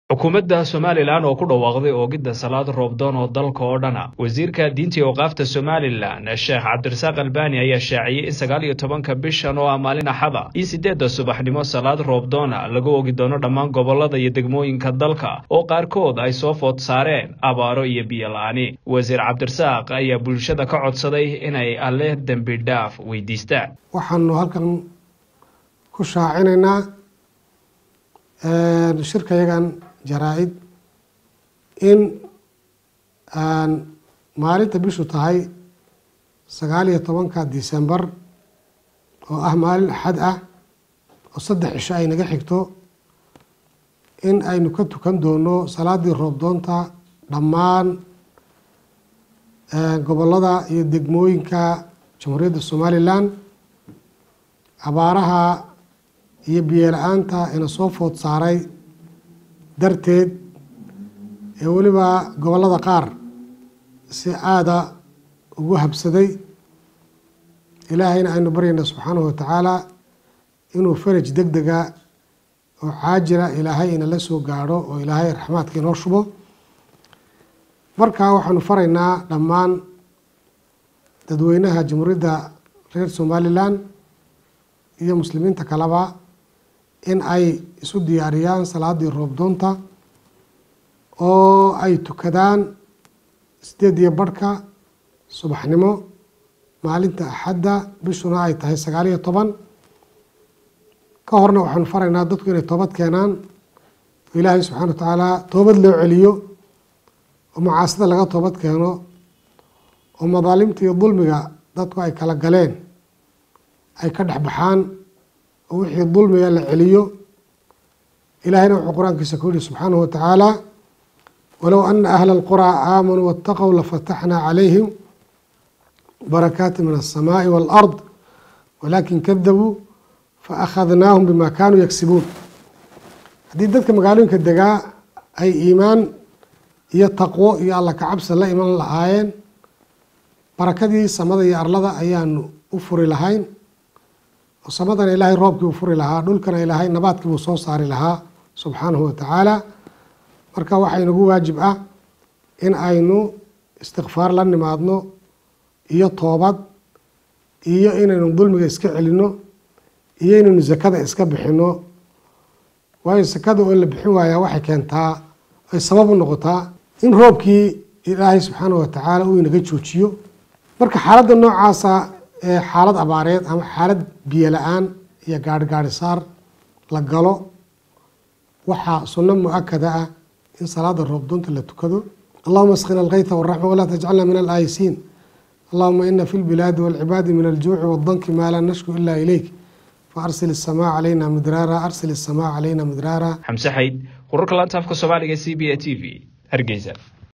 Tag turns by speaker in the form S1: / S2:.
S1: xukuumadda somalilan oo ku dhawaaqday oogidda salaad roobdoon oo dalka oo dhana wasiirka diinta iyo waqaafta somalilan sheekh cabdirasaaq albani ayaa shaaciyey in sagaal iyo tobanka bishan oo ah maalin axada iyo siddeedda subaxnimo salaad roobdoona lagu ogi doono dhammaan gobollada iyo degmooyinka dalka oo qaarkood ay soo food saareen abaaro iyo biyo la-ani wasiir cabdirasaaq ayaa bulshada ka codsaday inay alle dembi dhaaf weydiistaan
S2: waxaanu halkan ku shaacinaynaa shirkayagan jaraa-id in maalinta bishu tahay sagaal iyo tobanka december oo ah maalin axad ah oo saddex cisho ay naga xigto in aynu ka tukan doono salaadii roobdoonta dhammaan gobollada iyo degmooyinka jamhuuriyadda somalilan abaaraha iyo biyola-aanta ina soo food saaray darteed ee weliba gobollada qaar si aada ugu habsaday ilaahayna aynu baryayna subxaanahu watacaala inuu faraj deg dega oo caajila ilaahay inala soo gaadho oo ilaahay raxmaadka inoo shubo markaa waxaanu faraynaa dhammaan dadweynaha jamhuuriyadda reer somalilan iyo muslimiinta kaleba in ay isu diyaariyaan salaadii roobdoonta oo ay tukadaan sideed iyo barhka subaxnimo maalinta axadda bishuna ay tahay sagaal iyo toban ka horna waxaanu faraynaa dadku inay toobad keenaan oo ilaahay subxana wa tacaala toobad loo celiyo oo macaasida laga toobad keeno oo madaalimta iyo dulmiga dadku ay kala galeen ay ka dhex baxaan oo wixii dulmiga la celiyo ilaahayna wuxuu qur-aankiisa ku yihi subxaanahu watacaala walow ana ahla alquraa aamanuu waataqow lafataxnaa calayhim barakaati min alsamaai waalard walaakin kadabuu faakhadnaahum bima kaanuu yagsibuun haddii dadka magaalooyinka degaa ay iimaan iyo taqwo iyo alla kacabsi la iman lahaayeen barakadii samada iyo arlada ayaanu u furi lahayn oo samadana ilaahay roobkii uu furi lahaa dhulkana ilaahay nabaadkii buu soo saari lahaa subxaanahu watacaala marka waxaa inagu waajib ah in aynu istikfaar la nimaadno iyo toobad iyo inaynu dulmiga iska celino iyo inaynu sakada iska bixino waayo sakada oo la bixin waayaa waxay keentaa ay sabab u noqotaa in roobkii ilaahay subxaanahu watacaala uu inaga joojiyo marka xaaladda noocaasa ee xaalad abaareed ama xaalad biyo la-aan iyo gaari gaari saar la galo waxaa sunno mu-akada ah in salaada roobdoonta la tukado allahuma asqina alkayta waraxma walaa tajcalna min alaayisiin allahuma ina fi lbilaadi walcibaadi min aljuuci wadanki maa laa nashku ila ilayk faarsil isamaa calayna midraara arsil isamaa calayna midraara
S1: xamse xayd wararka laanta afka soomaaliga c b a t v hargeysa